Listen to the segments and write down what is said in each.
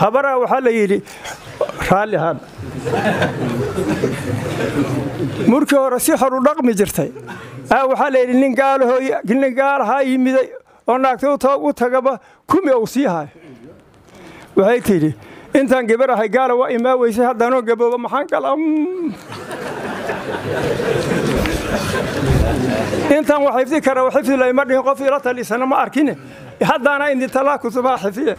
habaraa waxaa la yidhi raalli ahaan murkii hore si horu dhaqmi jirtay aa waxaa la yidhi nin gaalaho nin gaalahaa yimiday oo naagta u tagaba kumi uu sii hayo waxay tidhi intaan gabar ahay gaala waa imaa weysay haddaanoo gabooba maxaan kala intaan wax xifdi kara xifdi layma dhihin qof ila talisana ma arkine haddaana indintalaa kutubaha xifdiye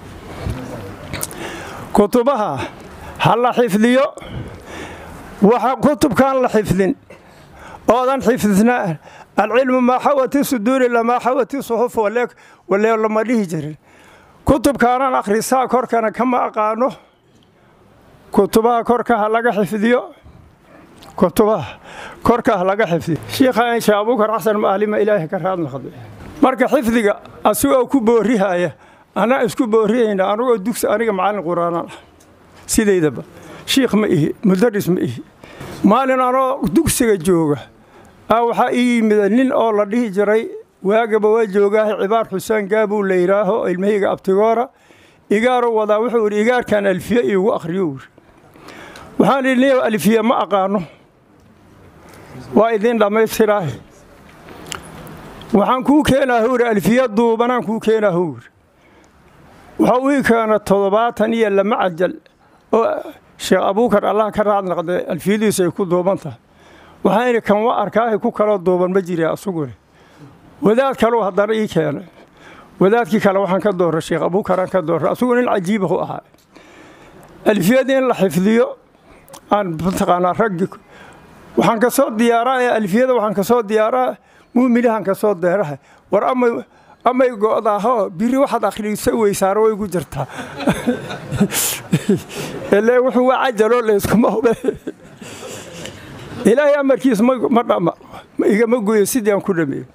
kutubaha ha la xifdiyo waxa kutubkaan la xifdin oodan xifdisnaa alcilmu maa xawati suduuri lamaa xawati suxuf walee lama dhihi jirin kutubkaanaan akhrisaa korkana kama aqaano kutubaha korka ha laga xifdiyo kutubaha korka ha laga xifdiyo shiikha insha abuukar xasan maalima ilaahay ka raad noqday marka xifdiga asigoo ku boorihaya anaa isku boorihayna anugoo dugsi aniga macallin qur'aanaan ah sidaydaba shiikh ma ihi mudaris ma ihi maalin anoo dugsiga jooga a waxaa ii yimida nin oo la dhihi jiray waagaba waa joogaaha cibaar xuseen gaabuu la yidhaaho ilmahayga abtigoora igaaruu wadaa wuxuu idhi igaarkan alfiye iigu akhriyo wuri waxaan idhi niyow alfiye ma aqaano waa idiin dhammaystiraahe waxaan kuu keenaa howri alfiye duubanaan kuu keenaa howri waxau ii keena toddobaatan iyo lama cajal oo sheekh abuukar allah ka raad naqday alfiyadiisu ay ku duuban tahay waxaan idhi kan wa arkaahay ku kaloo duuban ma jira asugune wadaad kaleu haddana ii keenay wadaadkii kale waxaan ka doorray sheekh abuukaraan ka doorray asugu nin cajiibahu ahaa alfiyadii in la xifdiyo aan mataqaanaa raggi waxaan ka soo diyaaraa alfiyada waxaan ka soo diyaaraa muumilihan ka soo deeraha war amay amay go'daahoo biri waxaad akhriisa weysaaro way gu jirtaa ile wuxuu waa cajaloo layskuma hube ilaahay amarkiis ma dhama igama goyo sidii aan ku dhameeyo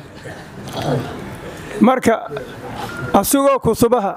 marka asagoo kutubaha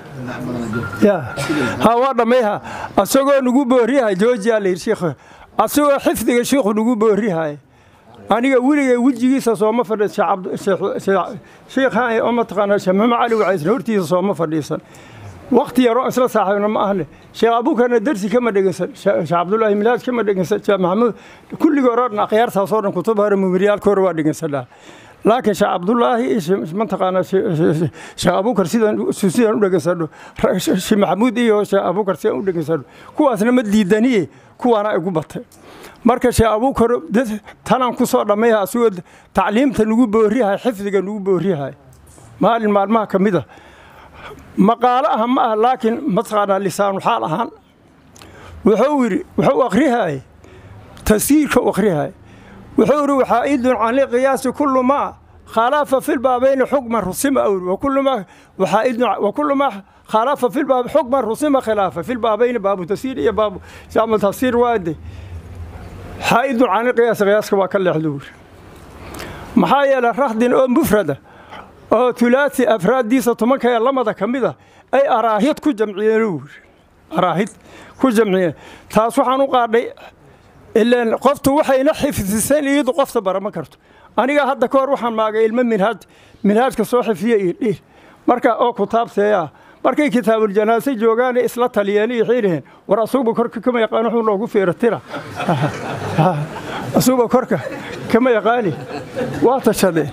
ha waa dhammayha asagoo nagu booriyahay joojiyaa layidhi shiikh asagoo xifdiga shiikhu nagu booriyahay aniga weligay wejigiisa sooma fadhiisan shiikhaan oo mataqaanaa sheekh maxamed cali wacaysna hortiisa sooma fadhiisan wakti yaroo isla saaxiibna ma ahne sheekh abuukarna darsi kama dhegeysan sheekh cabdullaahi milaad kama dhegeysan sheekh maxamuud kulligii hore dhan akhyaartaasoo dhan kutub hore mumiriyaalka hore waa dhegeysanaa laakiin sheekh cabdullaahi mataqaanaa sheekh abuukar sidaan sidaan u dhegeysano sheekh maxamuud iyo sheekh abuukar sidaan u dhegeysano kuwaasna ma diidaniye kuwaana igu batay marka sheekh abuukar tanaan ku soo dhammayha asigoo tacliimta nagu booriyahay xifdiga nagu booriyahay maalin maalmaha ka mid a maqaalo ah ma ah laakiin mataqaanaa lisaanu xaal ahaan wuxuu yidhi wuxuu akhrihaye tasiirka u akhrihaye wuxuu yidhi waxaa'idun can liqiyaasi kullu maa khalafa fi lbaabayni xukman rusima awri wakullu maa waxaa'idun wakullu maa khalafa fi lbaab xukman rusima khilaafa fi lbaabayni baabu tasiir iyo baabu jaamu tafsiir waade xaa'idun can liqiyaasi qiyaaska waa ka leexdo wuri maxaa yeelay rakhdin oo mufrada oo tulaasi afraaddiisa tobanka ee lamada ka mid a ay araahid ku jamciyeen wuri araahid ku jamciyeen taas waxaan u qaadhay ilaan qoftu waxayna xifdisan iyadu qofta barama karto aniga hadda ka hor waxaan maagay ilmo minhaaj minhaajka soo xifdiya iyo dhiir marka oo kutaabteeyaa markay kitaabuljanaase joogaana isla taliyeen iyo xiiriheen war asuguba korka kama yaqaan wuxuu noogu fiiratira asuguba korka kama yaqaani waa tashadeen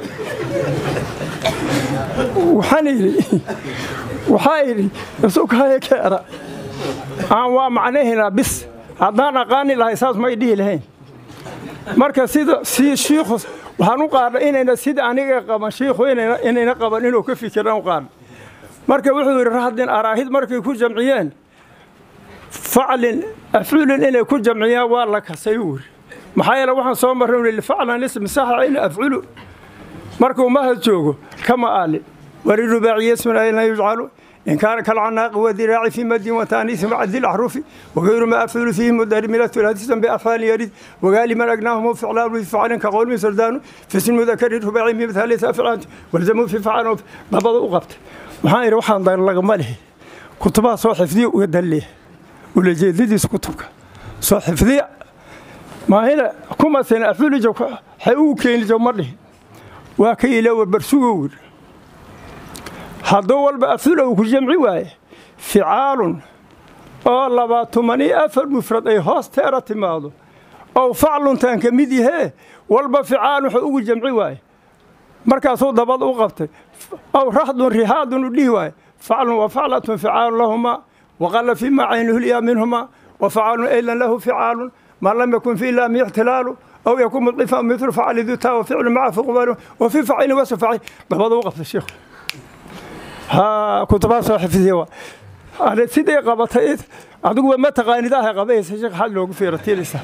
waxaan idhi waxaa idhi isukahaya keera aan waa macnahaynaa bis haddaan aqaani lahay saas may dhihi lahayn marka sida si shiikhu waxaan u qaadha inayna sida aniga qaban shiikhu inayna qaban inuu ka fikiraan u qaadha marka wuxuu yidhi rahdin araahid markay ku jamciyeen faclin afculin inay ku jamciyaan waa la kasay wuri maxaa yeele waxaan soo marray faclan ism saxa in afculu markuu mahad joogo kama aalin walirubaaciya ismun ayna yujcalu in kaana kalcanaaqi wadiraaci fi madin wataaniisi maca dilaxrufi wagayru ma afculu fiihi mudari min athulaathisan biafcaali yarid wagaali man agnaahum ficlaalu fi facalin ka qowlmi sardaanu fisin mudakari rubaaci mi mithaalisa afcaanti walzamuu fi facalan labada u qabtay waxaan idhi waxaan dar lagama lihi kutubaha soo xifdiya uga dalleeya ulajeedadiisa kutubka soo xifdiya maahina kumasina afculija waxay ugu keeni jo ma dhihin waa ka ilaawa barsugo wir hadduu walba afula uu ku jamci waaye ficaalun oo laba tuman iyo afar mufrad ay hoos teera timaado ow facluntaan ka mid yahee walba ficaalun wuxuu ugu jamci waaye markaasuu dabad u qabtay ow rahdun rihaadun u dhihi waaye faclun wa faclatun ficaalun lahumaa waqalla fii maa caynuhulyaa minhumaa wa facaalun aylan lahu ficaalun maa lam yakun fi ilaami ixtilaalu aw yakun mudcifa mitlu facali dutaa wa ficlu maca fuqbalu wa fi facilin wasu facil dabada u qabtay sheikhu ha kutubaa soo xifdiya waa ane siday qabatay adiguba ma taqaanid ahay qabaysa sheekh xad loogu fiiratiinaysa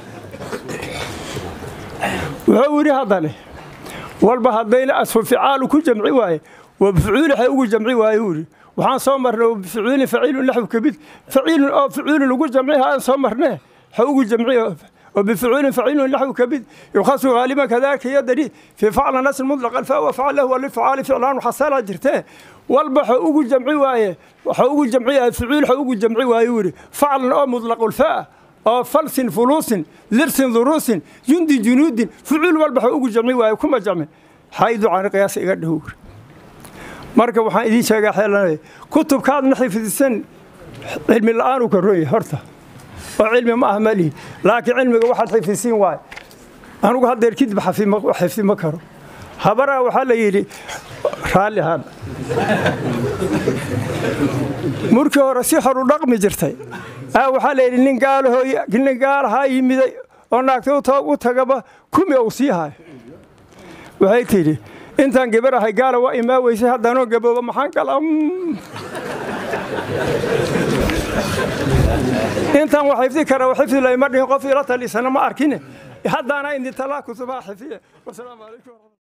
wuxuu yidhi haddane walba haddayna asfu ficaalu ku jamci waaye wa bifucuuli waxay ugu jamci waaye uu yidhi waxaan soo marnay bifucuulin faciilun naxwu kabid faciilun oo faciilun lagu jamci aan soo marnee ha ugu jamci وبفعول فعيل نحو كبد يخص غالبا كذلك يدري في فعل ناس مطلق الفاء وفعل له والفعال فعلان وحصل جرته والبح اوغو جمعي وايه waxa ugu jamciyaa ficil waxa ugu jamci waayo wiri faclan oo mutlaq ulfaa oo falsin fuluusin lirsin duruusin jundi junuudin ficil walba waxa ugu jamci waayo kuma jamci xaydu can qiyaas iga dhaw marka waxaan idiin sheegaa xeelanay kutubkaad na xifdisan cilmi la'aan uu ka roon yahay horta oo cilmi ma ah malihi laakiin cilmiga waxaad xifdisiin waayo anugu haddeer kidib xifdi ma karo habaraa waxaa la yidhi raalli ahaan murkii hore si horu dhaqmi jirtay aa waxaa la yidhi nin gaalaho nin gaalahaa yimiday oo naagta u tagaba kumi uu sii hayo waxay tidhi intaan gabar ahay gaala waa imaa weysay haddaanoo gabooba maxaan kala intaan wax xifdi kara xifdi layma dhihin qof ila talisana ma arkine haddaana indi talaa kutubaha xifdiya wasalaamu calaykum